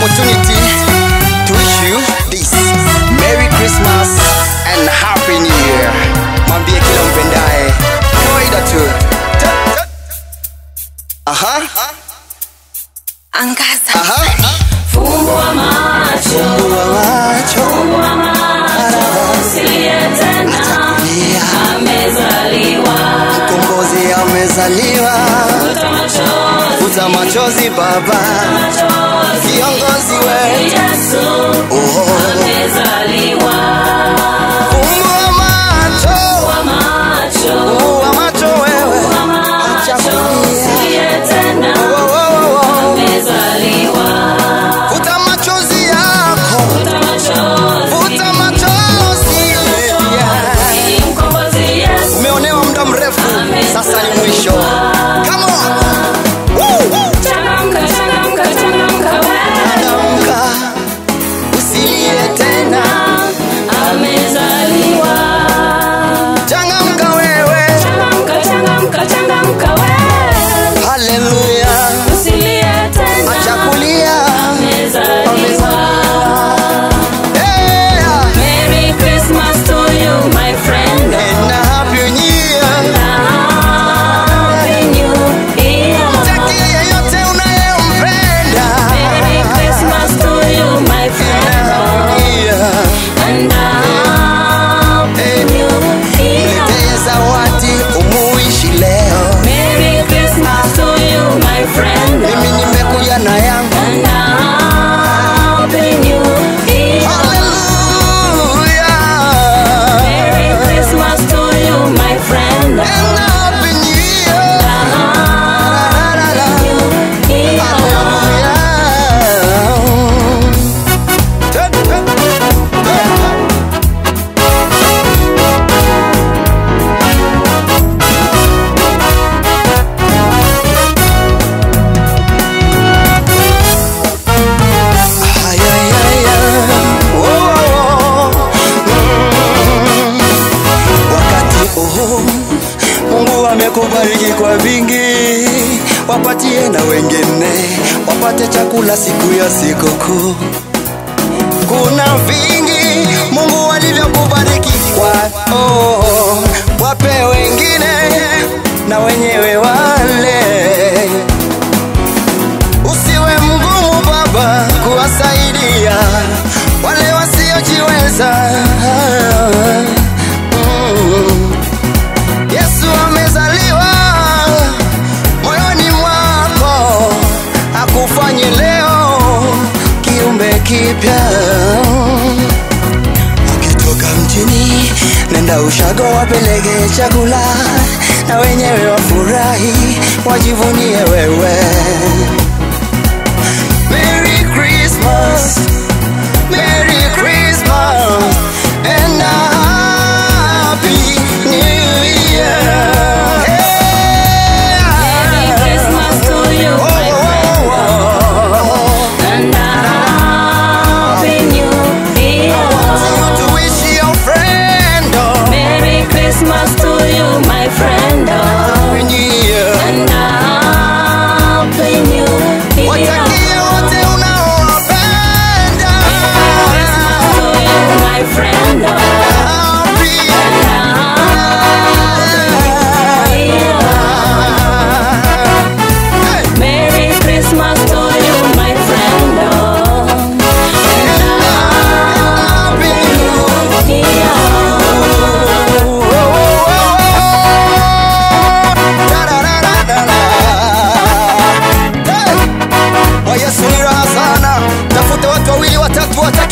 opportunity to wish you this Merry Christmas and Happy New Year. Mwambie kila mpendaye, kawaida tu. Aha, Angaza. aha. Fumbua macho, Fungua macho, fumbua macho, usilie tena, yeah. amezaliwa. Mkombozi amezaliwa, Futa machozi, futa machozi Baba, machozi, kiongozi wetu. Yesu Oh, amezaliwa. fungua macho, Fumbua macho, fungua macho wewe, fumbua acha macho, kulia. usilie tena, Oh, oh, oh, oh. amezaliwa. Futa machozi yako, Futa machozi, futa machozi. Yeah. ni mkombozi Yesu Umeonewa muda mrefu, sasa ni mwisho. Come on. Woo, woo. Changamka, changamka, changamka wewe. Amka, usilie tena, Amezaliwa. changamka wewe. Changamka, changamka, changamka wewe. Haleluya, Usilie tena. acha kulia. Amezaliwa. Yeah. Merry Christmas to you, my friend. And a happy new year. Happy New Year. Mtakie yeyote unayempenda. Merry Christmas to you, my And a friend. happy year. And Happy New Year. Mletee zawadi umuishi leo. Merry Christmas to you, my friend. Mimi nimekuja na yangu. And Happy New Year. Hallelujah. Merry Christmas to you, my friend. And a happy new year. New Year. Wakati huu Mungu amekubariki kwa vingi, wapatie na wengine wapate chakula siku ya sikukuu. Kuna vingi Mungu alivyokubariki kwa oh, wape wengine na wenyewe wale. Usiwe mgumu Baba kuwasaidia wale wasiojiweza. Mm. Yesu amezaliwa moyoni mwako, akufanye leo kiumbe kipya. Ukitoka mjini, nenda ushago, wapeleke chakula na wenyewe wafurahi, wajivunie wewe. Merry Christmas, Merry Christmas, and a Happy New Year. Merry Christmas to you, my friend. And Happy New Year. To wish your friend a Merry Christmas to you, my friend. Happy New Year. And Happy New Year. Watakie wote unaowapenda. To you, my friend. Happy Merry Christmas to you, my friend. Happy New Year. Wa Yesu ni raha sana, tafuta watu wawili watatu watatu